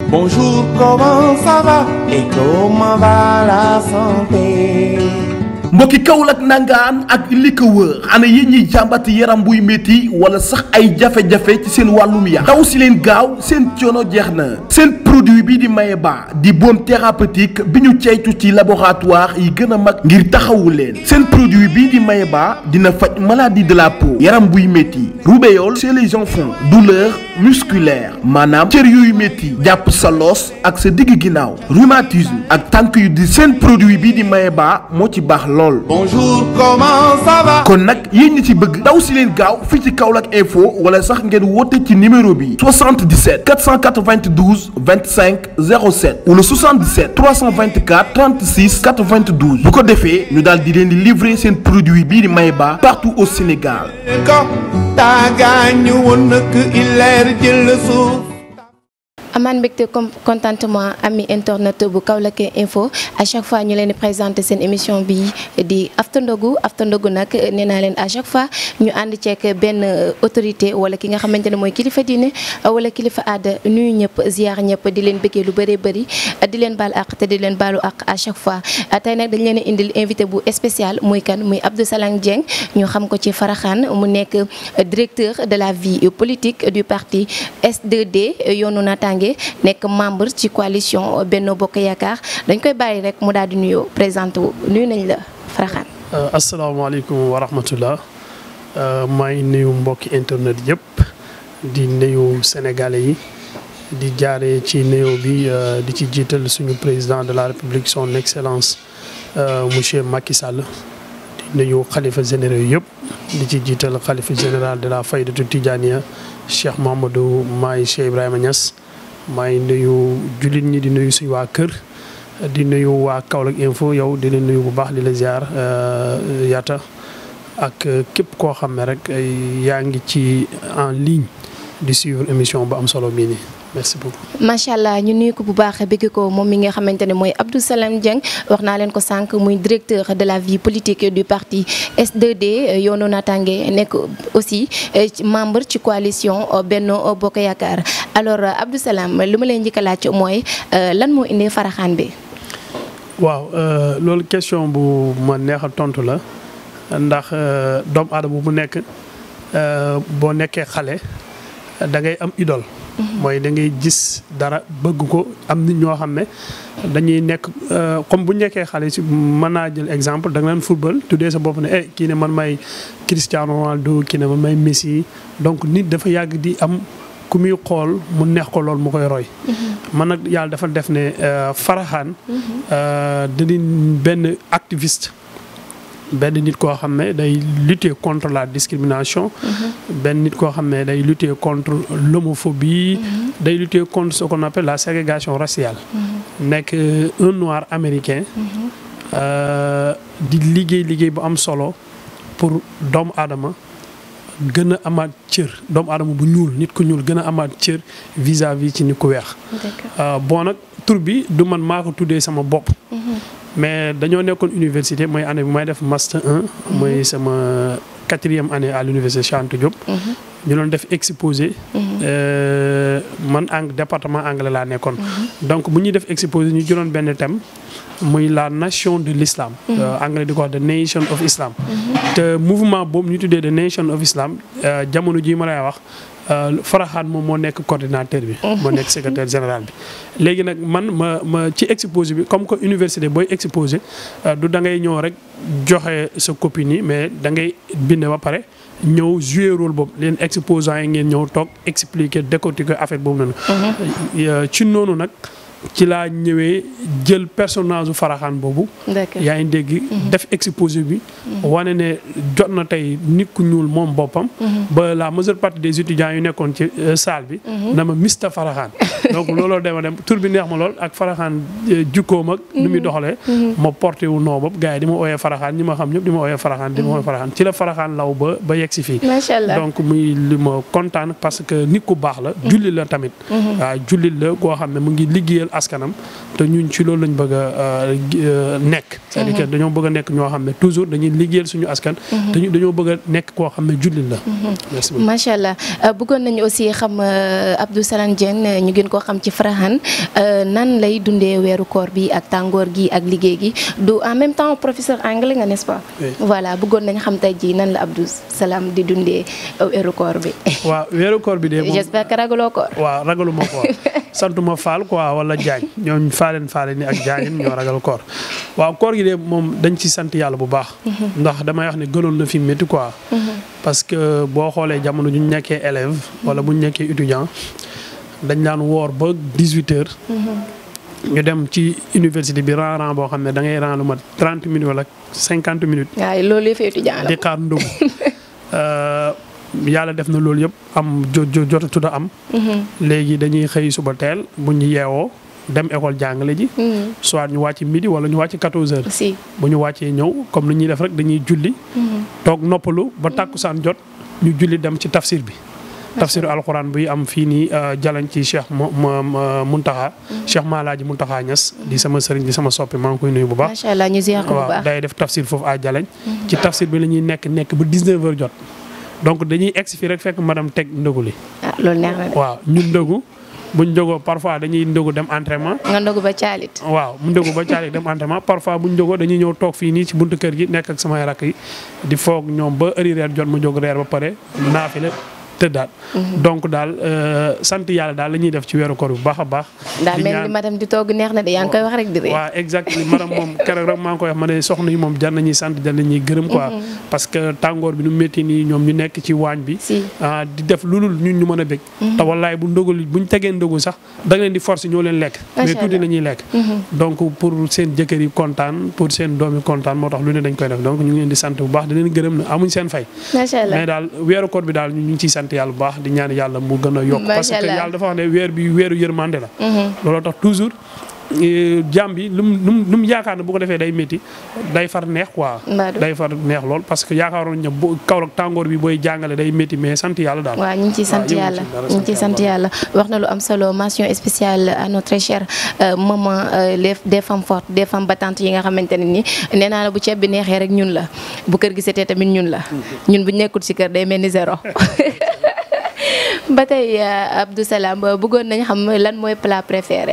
Bonjour, comment ça va et comment va la santé mbokki Kaolack nangaan ak li ko wër ana yéen ñiy jàmbat yaram buy métti wala sax ay jafe-jafe ci seen wàllum yaram daw si leen gaaw seen coono jeex na seen produit bi di Mayeba di baume thérapeutique bi ñu ceytu ci laboratoire yi gën a mag ngir taxawu leen seen produit bii di Mayeba dina faj maladie de la peau yaram buy métti rubéole chez les enfants douleur musculaire maanaam cër yuy métti jàpp sa loos ak sa digg ginnaaw rhumatisme ak tànk yu di seen produit bii di Mayeba moo ci baax lool Bonjour, comment ça va kon nag yéen ñi ci bëgg daw si leen gaaw fii ci Kaolack info wala sax ngeen woote ci numéro bi 77 492 25 07 wala 77 324 36 92 bu ko defee ñu daal di leen di livrer seen produit bii di Mayeba partout au Sénégal. ko taagaañu woon nak ileer jël suuf amaan mbégte comme contentement ami internet bu Kaolack info à chaque fois ñu leen di présenter seen émission bi di after ndogu after ndogu nag nee naa leen à chaque fois ñu ànd ceek benn autorité wala ki nga xamante ne mooy kilifa diine wala kilifa aada nuyu ñëpp ziar ñëpp di leen bëggee lu bëree bëri di leen baal àq te di leen baalu àq à chaque fois tey nag dañ leen indil invité bu spécial muy kan muy Abdou Salam Dieng ñu xam ko ci Faraxaan mu nekk directeur de la vie politique du parti S2D yoonu naataange nekk membre ci coalition Benno Bokk Yaakaar dañ koy bàyyi rek mu daal di nuyoo présenté wu nuyu nañ la Faraxaan. asalaamaaleykum wa rahmatullah maa ngi nuyu mbokki internet yëpp di nuyu sénégalais yi di jaaree ci nuyoo bi di ci jiital suñu président de la république son excellence monsieur Macky Sall di nuyu xalifa généraux yëpp di ci jiital xalifa général de la faydatu Tidiania Cheikh Mamadou Maay Cheikh Ibrahima Niass. maa ngi nuyu jullit ñi di nuyu suñu waa kër di nuyu waa Kaolack info yow di leen nuyu bu baax di la ziar yaata ak képp koo xam ne rek yaa ngi ci en ligne di suivre émission bu am solo bii nii merci beaucoup. macha allah ñu nuyu ko bu baax bëgg ko moom mi nga xamante ne mooy Abdou Salam Dieng wax naa leen ko sànq muy directeur de la vie politique du parti S2D yoonu naataange nekk aussi membre ci coalition Benno Bokk Yaakaar alors Abdou Salam li ma leen njëkk a laaj mooy lan moo indi Faraxaan bi. waaw loolu question bu ma neex a tontu la ndax doomu aadama bu nekk boo nekkee xale da ngay am idole. mooy da ngay gis dara bëgg ko am nit ñoo xam ne dañuy nekk comme bu nekkee xale si mën naa jël exemple da nga leen football tuddee sa bopp ne eh kii ne man may Cristiano Ronaldo kii ne man may Messi donc nit dafa yàgg di am ku muy xool mu neex ko lool mu koy roy. man nag yàlla dafa def ne Faraxaan. dañuy benn activiste. benn nit koo xam ne day lutter contre la discrimination. benn nit koo xam ne day lutter contre l'homophobie. day lutter contre ce qu'on appelle la ségrégation raciale. nekk un noir américain. di liggéey liggéey bu am solo pour doomu aadama gën a amaat cër doomu aadama bu ñuul nit ku ñuul gën a amaat cër vis-à-vis ci nit ku weex. bon nag tur bi du man maa ko tuddee sama bopp. mais dañoo nekkoon université mooy année bi may def master 1. mooy sama quatrième année à l'université Cheikh Anta Diop. ñu doon def exposé. man ang département anglais laa nekkoon. donc bu ñuy def exposé ñu jëloon benn thème muy la nation de l'islam. anglais di ko wax the nation of islam. te mouvement boobu ñu tuddee the nation of islam jamono jii ma lay wax. Faraxaan moom moo nekk coordinateur bi. moo nekk secrétaire général bi. léegi nag man ma ma ci exposé bi comme que université booy exposé du da ngay ñëw rek joxe sa copie nii mais da ngay bind ba pare ñëw jouer rôle boobu leen exposants yi ngeen ñëw toog expliquer décortiquer affaire boobu noonu. ci noonu nag. ci laa ñëwee jël personnage u Faraxaan boobu. yaa ngi dégg. def exposé bi. wane ne jot na tey nit ku ñuul moom boppam. ba la majeure partie des étudiants yu nekkoon ci salle bi. na ma Mr Faraxaan. donc looloo dema dem tur bi neex ma lool ak Faraxaan jukkoom ak. nu muy doxalee. ma porté wu noo bopp gars yi di ma ooyee Faraxaan ñi ma xam ñëpp di ma ooyee Faraxaan di ma ooyee Faraxaan ci la Faraxaan law ba ba yegg si fii. macha allah donc muy li ma kontaan parce que nit ku baax la. jullit la tamit. waaw jullit la koo xam ne mu ngi liggéeyal askanam te ñun ci loolu lañ bëgg a nekk. c'est-à-dire que dañoo bëgg a nekk ñoo xam ne toujours dañuy liggéeyal suñu askan. te ñu dañoo bëgg a nekk koo xam ne jullit la. merci beaucoup macha allah bëggoon nañu aussi xam Abdou Salam Dieng ñu gën koo xam ci Farhan nan lay dundee weeru koor bi ak tàngoor gi ak liggéey gi du en même temps professeur anglais nga n'est-ce pas. Oui. voilà bëggoon nañ xam tey jii nan la Abdou Salam di dundee weeru koor bi. waaw weeru koor bi de moom j'espère que ragaloo koor. waaw ragaluma koor santuma faal quoi wala jaañ ñooñ faaleen faale ni ak jaañin ñoo ragal koor waaw koor gi de moom dañ ci sant yàlla bu baax ndax damay wax ne gënoon na fi métti quoi parce que boo xoolee jamono ju ñu nekkee élève wala bu ñu nekkee étudiant dañ daan woor ba 18 heures ñu dem ci université bi ran ran boo xam ne da ngay ran lu mat 30 minutes wala 50 minutes waaye loolu yëpp étudiant la. di xaar ndogu yàlla def na loolu yëpp am jo jo jotatut a am. léegi dañuy xëy suba teel bu ñu yeewoo dem école jàngale ji. soit ñu wàcc midi wala ñu wàcc 14 heures. si. bu ñu wàccee ñëw comme ni ñuy def rek dañuy julli. toog noppalu ba tàkkusaan jot ñu julli dem ci tafsir bi. tafsiru alxuraan buy am fii nii jalañ ci Cheikh mo mo Muntaxa. Cheikh Malaaji Muntaxa Ñas di sama sëriñ di sama soppi maa ngi koy nuyu bu baax. macha allah ñu ziar ko bu waaw baax. day def tafsir foofu à Jalañ. ci tafsir bi la ñuy nekk nekk ba 19h jot. donc dañuy egg si fii rek fekk madame teg ndogu li. ah loolu neex na de. waaw ñun ndogu buñ ndogoo parfois dañuy ndogu dem entraînement. nga ndogu ba caalit. waaw mu ndogu ba caali dem entraînement parfois buñ ndogoo dañuy ñëw toog fii nii ci buntu kër gi nekk ak samay rakk yi di foog ñoom ba heure reer jot mu jóg reer ba pare naafile tëddaat. donc daal euh, sant yàlla daal la ñuy def ci weeru koor bu baax a baax. daa di mel ñaan- ni madame di togg neex na de yaa ngi koy wax rek di ree. waaw exactement madame moom keroog rek maa ngi koy wax ma ne soxna yi moom jar nañuy sant jar nañuy gërëm quoi. parce que tàngoor bi nu métti nii ñoom ñu nekk ci waañ bi. si. ah di def lu dul ñun ñu mën a bég. te wallaay bu ndogal buñ tegee ndogu sax da nga leen di force ñoo leen lekk. mais Macha tuuti Allah. la ñuy lekk. donc pour seen jëkkër yi kontaan pour seen doom yi kontaan moo tax lu ne dañ koy def donc ñu ngi leen di sant bu baax di leen gërëm na amuñ seen fay. macha allah mais daal weeru koor bi daal ñu ngi ciy sant yàlla bu baax di ñaan yàlla mu gën a yokk. Macha parce que Allah. yàlla dafa wax ne weer bi weeru yërmande la. Mhm. looloo tax toujours eh, jàmm bi lu mu lu mu lu mu yaakaar ne bu ko defee day métti day far neex quoi. Mbadou. day far neex lool parce que yaakaaroon ne bu Kaolack tàngoor bi booy jàngale day métti mais sant yàlla daal. waaw ñu ngi ciy sant yëngu ci yàlla dara, ñu ngi ciy sant sant yàlla wax na lu am solo mention spéciale à notre très chère euh, maman euh, les des femmes fortes des femmes battantes yi nga xamante ne ni nee naa la bu ceeb bi neexee rek ñun la bu kër gi setee tamit ñun la ñun bu ñu nekkul ci kër day mel ni zéro ba tey euh, Abdou Salam bëggoon nañ xam lan mooy plat préféré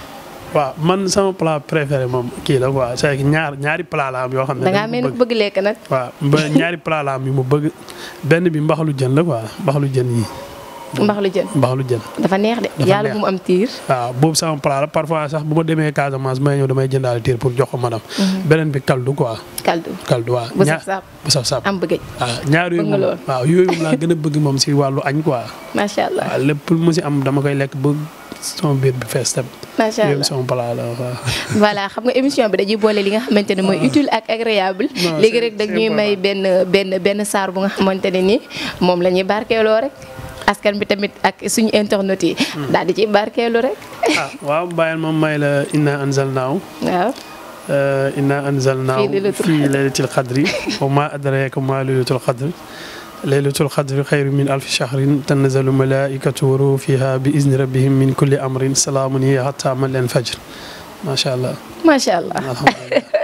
waaw man sama plat préféré moom kii la quoi c'est que ñaar ñaari plat la am yoo xam ne. da ngaa dama mel ni ko ku bëgg lekk nag waaw ba ñaari plat la am yu ma bëgg benn bi mbaxalu jën la quoi mbaxalu jën yi mbax lu jën mbaxalu jën. dafa neex de Dafa yàlla neex. bu mu am tiir waaw boobu sama plat la parfois sax bu ma demee Casamance may ñëw damay jëndaale tiir pour jox ko madame. beneen bi kaldu quoi kaldu kaldu waaw. bu ñaar saf saf bu saf saf. am bëggëj waaw ñaar yooyu Bëgg nga moom lool. waaw yooyu moom laa gën a bëgg moom si wàllu añ quoi. macha allah waaw lépp lu mu si am dama koy lekk ba sama biir bi fees tam. macha yooyu allah sama plat la waaw. voilà xam nga émission bi dañuy boole li nga xamante ne mooy utile ak agréable Non, léegi c'est- rek c'est dañuy may benn benn benn saar bu nga xamante ne ni moom la ñuy barkeeloo rek askan bi tamit ak suñu internet yi daal di ciy barkeelu rek ah waaw bàyyil moom may la inna anzalnaahu waaw uh, inna anzalnaahu Fii laylatul fii laylatil qadri wa ma adraka ma laylatul qadri laylatul qadri xayru min alfi shahrin tanazzalu malaikatu wa ruhu fiha bi izni rabbihim min kulli amrin salaamun hiya hatta matla'il fajr macha allah macha allah alhamdulillah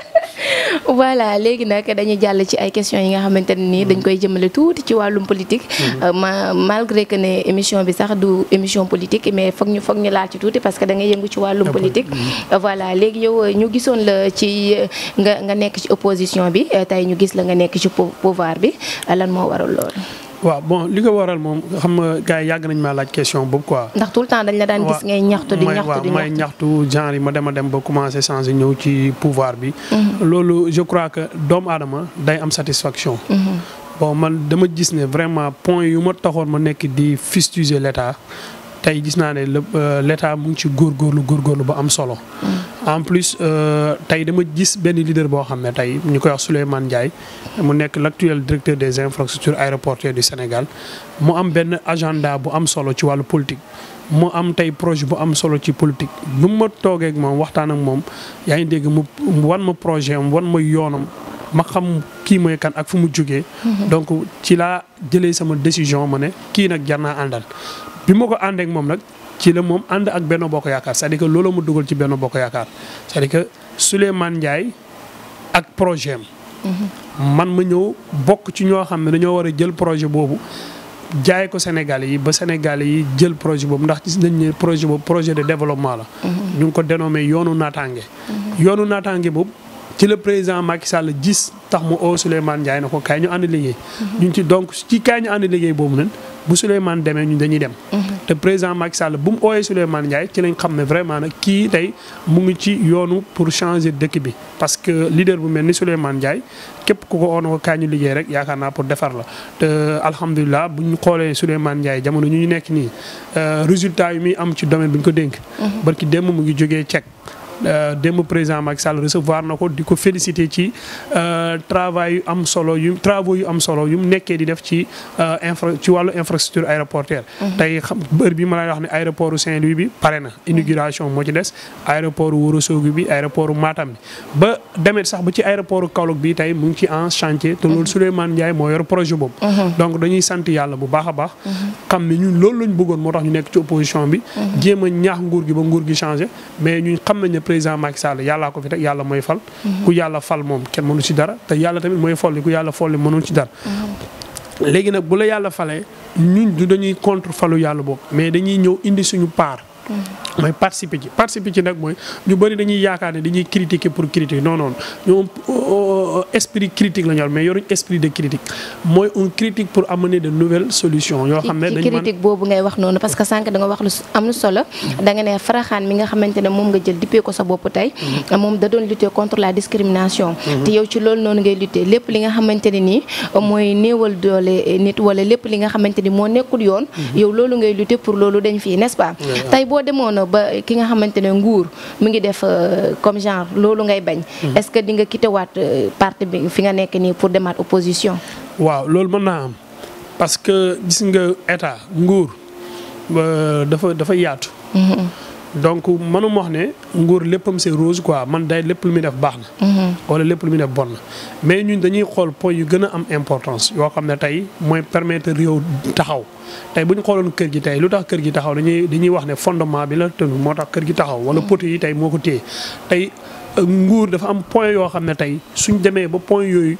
voilà léegi nag dañuy jàll ci ay questions yi nga xamante ne nii dañ koy jëmale tuuti ci wàllum politique Euh, ma malgré que ne émission bi sax du émission politique mais foog ñu foog ñu laal ci tuuti parce que da ngay yëngu ci wàllum D'accord. politique Euh, voilà léegi yow euh, ñu gisoon la ci euh, nga nga nekk ci opposition bi euh, tey ñu gis la nga nekk ci pou- pouvoir bi euh, lan moo waral loolu waaw bon li ko waral moom xam nga gars yi yàgg nañ maa laaj question boobu quoi. ndax tout le temps dañ la daan gis ngay ñaxtu di may- ñaxtu waaw di may ñaxtu ñaxtu genre yi ma dem a dem ba commencé changer ñëw ci pouvoir bi. loolu je crois que doomu aadama day am satisfaction. bon man dama gis ne vraiment point yu ma taxoon ma nekk di fustiger l' état tey gis naa ne le euh, l' état mu ngi ci góorgóorlu góorgóorlu ba am solo. en plus euh, tey dama gis benn leader boo xam ne tey ñu koy wax Souleymane Ndiaye mu nekk l' actuel directeur des infrastructures aéroportuaires du Sénégal mu am benn agenda bu am solo ci wàllu politique. mu am tey projet bu am solo ci politique bu ma toogee ak moom waxtaan ak moom yaa ngi dégg mu mu wan ma projet am wan ma yoonam ma xam kii mooy kan ak fu mu jógee. donc ci laa jëlee sama décision ma ne kii nag jar naa àndal. bi ma ko àndee ak moom nag ci la moom ànd ak Benno Bokk Yaakaar c'est-à-dire que loolu mu dugal ci Benno Bokk Yaakaar c'est-à-dire que Souleymane Ndiaye ak projet am man ma ñëw bokk ci ñoo xam ne dañoo war a jël projet boobu jaay ko Sénégalais yi ba Sénégalais yi jël projet boobu ndax gis nañ ne projet boobu projet de développement la. ñu ngi ko dénommé yoonu naataange. yoonu naataange boobu ci le président Macky Sall gis tax mu oo Souleymane Ndiaye na ko kaay ñu ànd liggéey. ñu ci donc ci kaay ñu ànd liggéey boobu nag bu Souleymane demee ñun dañuy dem. te président Macky Sall bu mu ooyee Souleymane Ndiaye ci lañ xam ne vraiment nag kii tey mu ngi ci yoonu pour changer dëkk bi. parce que leader bu mel ni Souleymane Ndiaye képp ku ko oo na ko kaay ñu liggéey rek yaakaar naa pour defar la te alhamdulilah bu ñu xoolee Souleymane Ndiaye jamono ñu ñu nekk nii résultat yi muy am ci domaine bi ñu ko dénk. barki démb mu ngi jógee Tchèque. démb président Macky Sall recevoir na ko di ko féliciter ci travail yu am solo yu travaux yu am solo yu mu nekkee di def ci infra ci wàllu infrastructure aéroportuaire. tey xam heure bi ma lay wax ne aéroport Saint-Louis bi pare na inauguration moo ci des aéroport Ourossogui bi aéroport Matam bi ba demet sax ba ci aéroport Kaolack bi tey mu ngi ci en chantier te loolu Souleymane Ndiaye moo yor projet boobu. donc dañuy sant yàlla bu baax a baax. xam ne ñun loolu lañ bëggoon moo tax ñu nekk ci opposition bi. jéem a ñaax nguur gi ba nguur gi changé mais ñun xam nañ ne président Macky Sall yàllaa ko fi teg yàlla mooy fal. ku yàlla fal moom kenn mënu ci dara te yàlla tamit mooy folli ku yàlla folli mënul ci dara. léegi nag bu la yàlla falee ñun du dañuy contre falu yàlla boobu mais dañuy ñëw indi suñu part. mooy participer ci participer ci nag mooy ñu bëri dañuy yaakaar ne dañuy critiquer pour critiquer non non ñoom esprit critique la ñu mais yoruñ esprit de critique mooy un critique pour amener de nouvelles solutions. yoo xam ne ci dañu mën critique boobu ngay wax noonu parce que sànq da nga wax lu am lu solo da nga ne faraxaan mi nga xamante ne moom nga jël dippee ko sa bopp tey moom da doon lutter contre la discrimination te yow ci loolu noonu ngay lutter lépp li nga xamante ne nii mooy néewal doole nit wala lépp li nga xamante ni moo nekkul yoon yow loolu ngay lutter pour loolu dañ fii n'est-ce pas tey boo demoon ba ki nga xamante ne nguur mu ngi def comme genre loolu ngay bañ est-ce que di nga quittewaat parti bi fi nga nekk nii pour demaat opposition waaw loolu mën naa am parce que gis nga état nguur dafa dafa yaatu. donc mënuma wax ne nguur léppam c'est rose quoi man day lépp lu muy def baax na. wala lépp lu muy def bon na mais ñun dañuy xool point yu gën a am importance yoo xam ne tey mooy permettre réew taxaw. tey bu ñu xooloon kër gi tey lu tax kër gi taxaw dañuy dañuy wax ne fondement bi la tënk moo tax kër gi taxaw. wala poteau yi tey moo ko téye tey nguur dafa am point yoo xam ne tey suñ demee ba point yooyu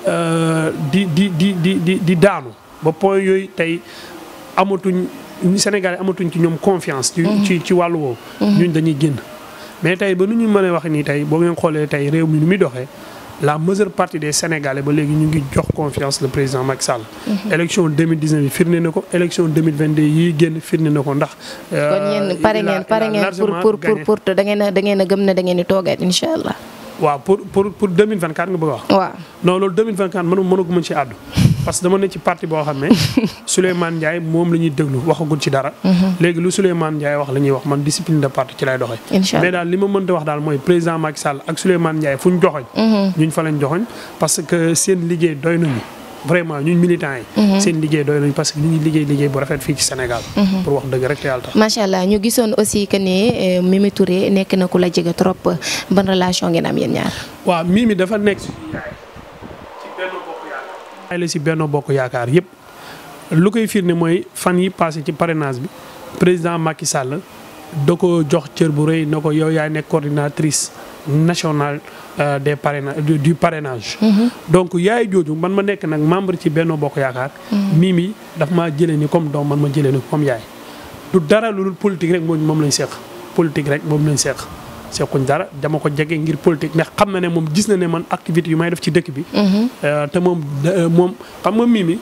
di di di di di di daanu ba point yooyu tey amatuñ Sénégalais amatuñ ci ñoom confiance. ci ci ci wàllu woowu. ñun dañuy génn mais tey ba nu ñu mën a wax nii tey boo ngeen xoolee tey réew mi nu muy doxee. la majeure partie des Sénégalais ba léegi ñu ngi jox confiance le président Macky Sall. élection 2019 yi firnde na ko élection 2022 yi génn firnde na ko ndax. kon yéen pare ngeen pare ngeen pour pour pour pour da ngeen a da ngeen a gëm ne da ngeen di toogaat incha allah. waaw pour pour pour 2024 nga bëgg a wax. waaw non loolu 2024 mënu mënaguma ci àddu. parce que dama ne ci parti boo xam ne. Souleymane Ndiaye moom la ñuy déglu waxagul ci dara. léegi lu Souleymane Ndiaye wax la ñuy wax man discipline de parti ci lay doxee. incha mais daal li ma mënta wax daal mooy président Macky Sall ak Souleymane Ndiaye fu ñu joxoñ ñuñ fa lañ joxoñ parce que seen liggéey doy nañu. vraiment ñun militants yi. seen liggéey doy nañu parce que ñu ngi liggéey liggéey bu rafet fii ci Sénégal. pour wax dëgg rek te yàlla tax. macha allah ñu gisoon aussi que ne Mimi Touré nekk na ku la jege trop ban relation ngeen am yéen ñaar. waaw Mimi dafa nekk ci benn bokk yaakaar. la si benn bokk yaakaar yëpp lu koy firnde mooy fan yi passé ci parrainage bi président Macky Sall da ko jox cër bu rëy na ko yow yaay nekk coordinatrice nationale des parrainages du parrainage. donc yaay jooju man ma nekk nag membre ci Benno Bokk Yaakaar. Mimi daf maa jëlee ni comme doom man ma jëlee ni comme yaay. du dara lu dul politique rek moom moom lañ seq politique rek moom lañ seq sequñ dara dama ko jege ngir politique ndax xam na ne moom gis na ne man activité yu may def ci dëkk bi. te moom moom xam nga Mimi.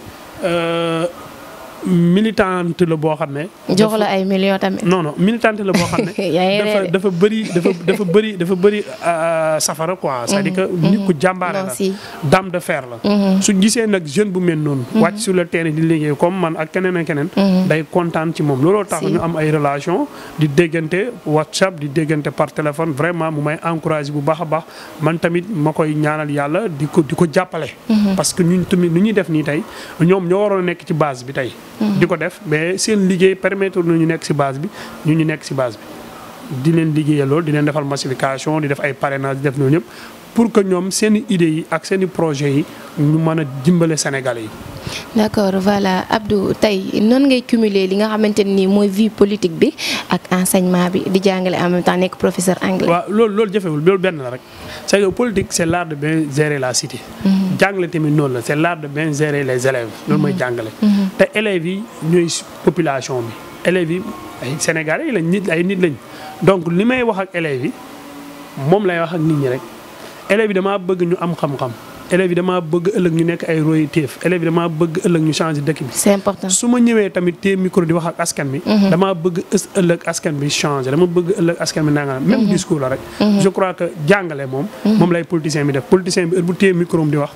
militante la boo xam ne. jox la ay millions tamit. non non militante la boo xam ne. dafa dafa bëri dafa dafa bëri dafa bëri safara quoi. c'est-à-dire que nit ku jàmbaare la. dame de fer la. suñ gisee nag jeune bu mel noonu. wàcc sur le terrain di liggéey comme man ak keneen ak keneen. day kontaan ci moom looloo tax ñu am ay relation di déggante WhatsApp di déggante par téléphone vraiment mu may encouragé bu baax a baax man tamit ma koy ñaanal yàlla di ko di ko jàppale. parce que ñun tamit nu ñuy def nii tey ñoom ñoo waroon a nekk ci base bi tey. di ko def mais seen liggéey permettre na ñu nekk ci base bi ñu ñu nekk ci base bi di leen liggéeyal loolu di leen defal massification di def ay parrainage di def noonu ñëpp pour que ñoom seen i idées yi ak seen i projets yi ñu mën a dimbale Sénégalais yi. d'accord voilà Abdou tey noonu ngay cumuler li nga xamante ne nii mooy vie politique bi ak enseignement bi di jàngale en même temps nekk professeur anglais. waaw loolu loolu jafewul loolu benn la rek c'est que politique c'est l'art de bien gérer la cité. jàngale tamit noonu la c'est l'art de bien gérer les élèves loolu mooy jàngale. te élèves yi ñooy population bi élèves yi ay Sénégalais yi lañ nit ay nit lañ donc li may wax ak élèves yi moom lay wax ak nit ñi rek élèves yi damaa bëgg ñu am xam-xam élèves yi damaa bëgg ëllëg ñu nekk ay royteef élèves yi damaa bëgg ëllëg ñu changer dëkk bi. c'est important. su ma ñëwee tamit te micro di wax ak askan bi. damaa bëgg ës ëllëg askan bi changer dama bëgg ëllëg askan bi nanga même discours la rek. je crois que jàngale moom. moom lay politicien bi def politicien bi heure bu téye micro di wax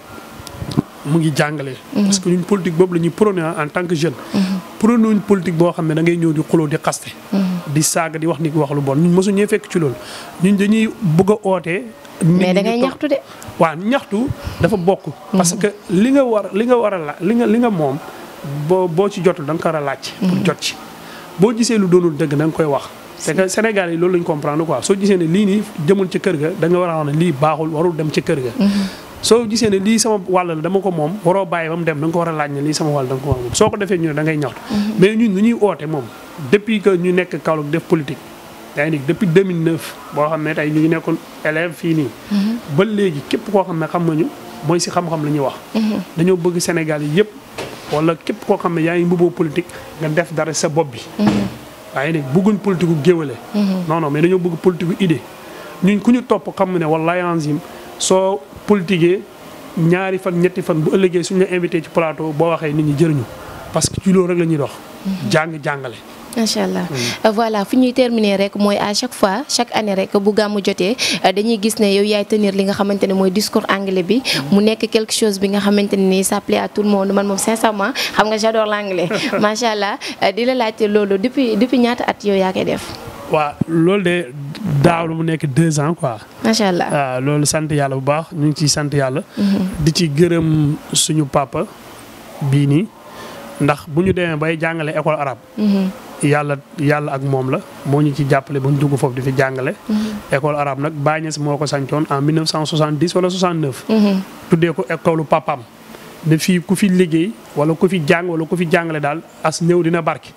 mu ngi jàngale. parce que ñun politique boobu la ñuy prôné en tant que jeune. prôné wuñ politique boo xam ne da ngay ñëw di xuloo di xaste. di saaga di wax ni wax lu bon ñun mosu ñee fekk ci loolu ñun dañuy bëgg a ootee. mais da ngay ñaxtu de. waaw ñaxtu dafa bokk. parce que li nga war li nga war a la li nga li nga moom boo boo ci jotul da nga ko war a laaj. pour jot ci boo gisee lu doonul dëgg da nga koy wax. c'est que Sénégal yi loolu lañ comprendre quoi soo gisee ne lii nii jëmul ci kër ga da nga war a wax ne lii baaxul warul dem ci kër ga. soo gisee ne lii sama wàll la dama ko moom waroo bàyyi ba mu dem da nga ko war a laaj ne lii sama wàll da nga ko war a moom soo ko defee ñu ne da ngay ñaxtu. mais ñun nu ñuy oote moom depuis que ñu nekk Kaolack def politique. yaa ngi depuis 2009 boo xam ne tey ñu ngi nekkoon élève fii nii. ba léegi képp koo xam ne xam nañu mooy si xam-xam la ñuy wax. dañoo bëgg Sénégal yi yëpp wala képp koo xam ne yaa ngi mbubboo politique nga def dara sa bopp bi. waaye nag bëgguñ politique gu géwale. non non mais dañoo bëgg politique gu idée ñun ku ñu topp xam ne wallaahi enzim soo politiquee ñaari fan ñetti fan bu ëllëgee suñu la invité ci plateau boo waxee nit ñi jëriñu parce que ci loolu rek la ñuy dox. jàng jàngale. macha allah voilà fu ñuy terminer rek mooy à chaque fois chaque année rek bu gàmmu jotee dañuy gis ne yow yaay tenir li nga xamante ne mooy discours anglais bi mu nekk quelque chose bi nga xamante ne nii ça plaît à tout le monde man moom sincèrement xam nga j'adore l'anglais macha allah di la laajte loolu depuis depuis ñaata at yow yaa koy def. waaw loolu de daaw lu mu nekk deux ans quoi. macha allah waaw loolu sant yàlla bu baax ñu ngi ciy sant yàlla. di ci gërëm suñu papa bii nii ndax bu ñu demee bay jàngale école arabe. yàlla yàlla ak moom la moo ñu ci jàppale ba ñu dugg foofu di fi jàngale. école arabe nag Baye Niass moo ko sancoon en 1970 wala 69. tuddee ko école papaam ne fii ku fi liggéey wala ku fi jàng wala ku fi jàngale daal as néew dina barki.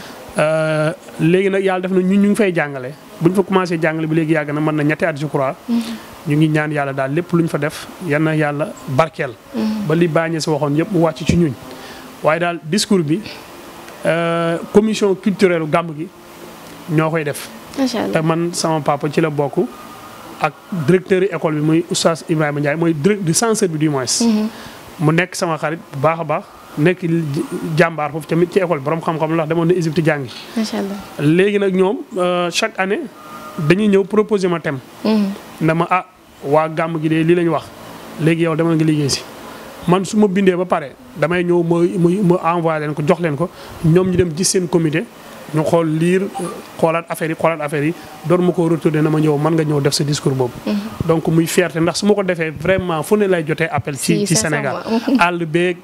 léegi nag yàlla def na ñun ñu ngi fay jàngale bu ñu fa commencé jàngale bi léegi yàgg na mën na ñetti at je crois. ñu ngi ñaan yàlla daal lépp lu ñu fa def yal na yàlla barkeel. ba li Baye Niass waxoon yëpp mu wàcc ci ñuñ waaye daal discours bi. commission culturelle gàmm gi ñoo koy def. macha allah te man sama papa ci la bokk ak directeur école bi muy oustaz Ibrahima Ndiaye mooy directeur censeur bi du moins. mu nekk sama xarit bu baax a baax nekk jàmbaar foofu tamit ci école borom xam-xam la wax demoon na Égypte jàngi. macha allah léegi nag ñoom chaque année dañuy ñëw proposer ma thème. na ma ah waa gàmm gi de lii la ñu wax léegi yow demal nga liggéey si. man su ma bindee ba pare damay ñëw ma ma ma envoyé leen ko jox leen ko ñoom ñu dem gis seen comité ñu xool liir xoolaat affaire yi xoolaat affaire yi door ma ko retourné na ma ñëw man nga ñëw def sa discours boobu. donc muy fierté ndax su ma ko defee vraiment fu ne lay jotee appel. ci ci Sénégal àll beeg.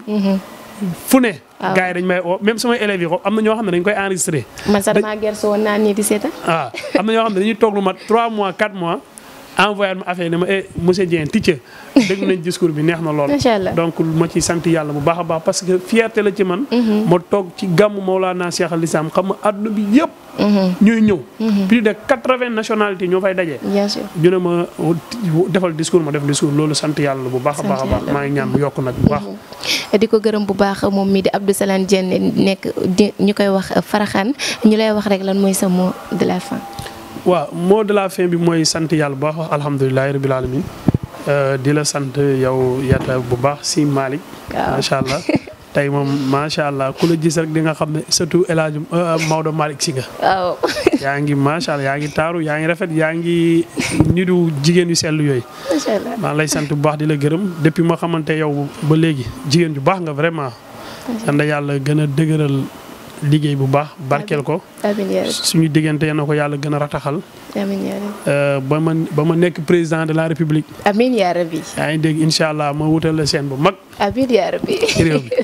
fu ne. waaw gars yi dañ may oo même samay élèves yi ko am na ñoo xam ne dañ koy enregistré. man sax damaa gerte woon naa nii di seeta. waaw am na ñoo xam ne dañuy toog lu mat 3 mois 4 mois. envoyé ma affaire ne ma eh monsieur Dieng teacher dégg nañ discours bi neex na lool. macha allah donc ma ci sant yàlla bu baax a baax parce que fierté la ci man. ma toog ci gàmmu Mawlana Cheikh Al Islam xam nga àdduna bi yëpp. ñuy ñëw. plus de quatre-vingts nationalités ñoo fay daje. bien sûr ñu ne ma defal discours ma def discours loolu sant yàlla bu baax a baax a baax maa ngi ñaan mu yokk nag bu baax. di ko gërëm bu baax moom mii di Abdou Salam Dieng nekk di ñu koy wax Faraxaan ñu lay wax rek lan mooy sa mot de la fin. waaw mot de la fin bi mooy sant yàlla bu baax wax alhamdulilah rabil alamin di la sant yow yatta bu baax si Malick. waaw macha allah tey moom macha allah ku la gis rek di nga xam ne surtout El Hadj Maodo Malick si nga. waaw. yaa ngi macha allah yaa ngi taaru yaa ngi rafet yaa ngi nidu jigéen yu sell yooyu. macha allah maa ngi lay sant bu baax di la gërëm depuis ma xamante yow ba léegi jigéen ju baax nga vraiment. yal yàlla gën a dëgëral liggéey bu baax barkeel ko. amiin yaa rabbi suñu diggante yal na ko yàlla gën a rataxal. amiin yaa rabbi ba ma ba ma nekk président de la république. amiin yaa rabbi yaa ngi dégg incha allah ma wutal la seen bu mag amiin yaa rabbi ci réew mi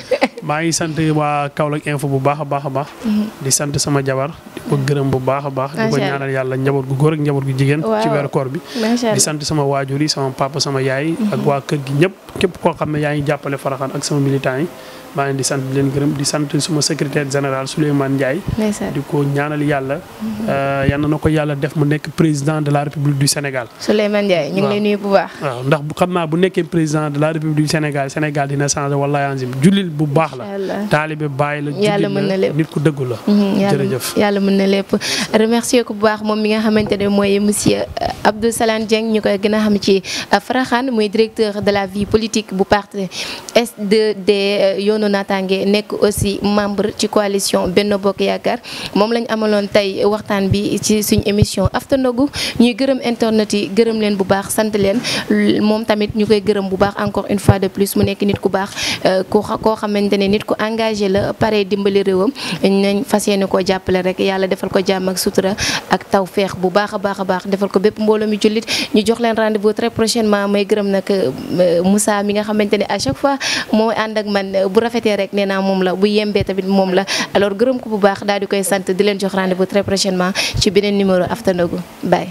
maa ngi sant waa Kaolack info bu baax a baax a baax. di sant sama jabar di ko gërëm bu baax a baax. di ko Macha Allah. ñaanal yàlla njaboot gu góor ak njaboot gu jigéen. ci Waaw. weeru koor bi. macha di allah sant sama waajur yi sama papa sama yaay. ak waa kër gi ñëpp képp koo xam ne yaa ngi jàppale Faraxaan ak sama militant yi. maa ngi di sant di leen gërëm di sant suma secrétaire général Souleymane Ndiaye. ndeysaan di ko ñaanal yàlla. yal na ko yàlla def mu nekk président de la république du Sénégal. Souleymane Ndiaye ñu ngi lay Waaw. nuyu bu baax. waaw ndax bu xam naa bu nekkee président de la république du Sénégal Sénégal dina changé wallahi anzim jullit bu baax la. Incha allah. taalibe bàyyi la. Yàlla mën na jullit lépp. la nit ku dëggu la. Mhm, yàlla jërëjëf. yàlla mën na lépp remercier ko bu baax moom mi nga xamante ne mooy monsieur euh, Abdou Salam Dieng ñu koy gën a xam ci euh, Faraxaan muy directeur de la vie politique bu parti S2D euh, yoonu naataange nekk aussi membre ci coalition Benno Bokk Yaakaar moom lañ amaloon tey waxtaan bi ci suñ émission After Ndogou ñuy gërëm internet yi gërëm leen bu baax sant leen l- moom tamit ñu koy gërëm bu baax encore une fois de plus mu nekk nit ku baax euh, ku xa- koo xamante ne nit ku engagé la pare dimbali réewam nañ fas yéene koo jàppale rek yàlla defal ko jàmm ak sutura ak taw feex bu baax a baax a baax defal ko bépp mbooloo mi jullit ñu jox leen rendez-vous très prochainement may gërëm nag euh, Moussa mi nga xamante ne à chaque fois moo ànd ak man bu rafetee rek nee naa moom la bu yembee tamit moom la alors gërëm ko bu baax daal di koy sant di leen jox rendez-vous très prochainement ci beneen numéro After Ndogou bye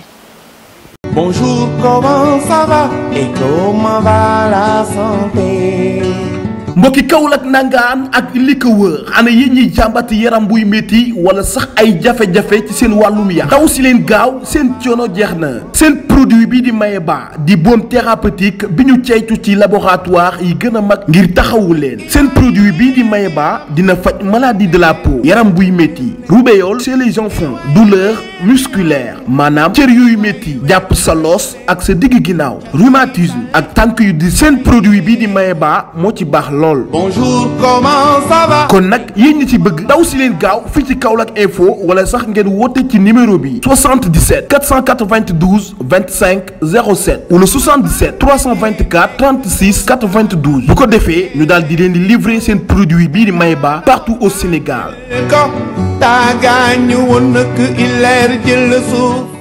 Bonjour, comment ça va et comment va la santé mbokki Kaolack nangaan ak li ko wër ana yéen ñiy jàmbat yaram buy métti wala sax ay jafe-jafe ci seen wàllum yaram daw si leen gaaw seen coono jeex na seen produit bi di Mayeba di baume thérapeutique bi ñu ceytu ci laboratoire yi gën a mag ngir taxawu leen seen produit bii di Mayeba dina faj maladie de la peau yaram buy métti rubéole chez les enfants douleur musculaire maanaam cër yuy métti jàpp sa loos ak sa digg ginnaaw rhumatisme ak tànk yu di seen produit bii di Mayeba moo ci baax lool Bonjour, comment ça va kon nag yéen ñi ci bëgg daw si leen gaaw fii ci Kaolack info wala sax ngeen woote ci numéro bi 77 492 25 07 wala 77 324 36 92 bu ko defee ñu daal di leen di livrer seen produit bii di Mayeba partout au Sénégal. ko tàggaañu woon nag il leer jël suuf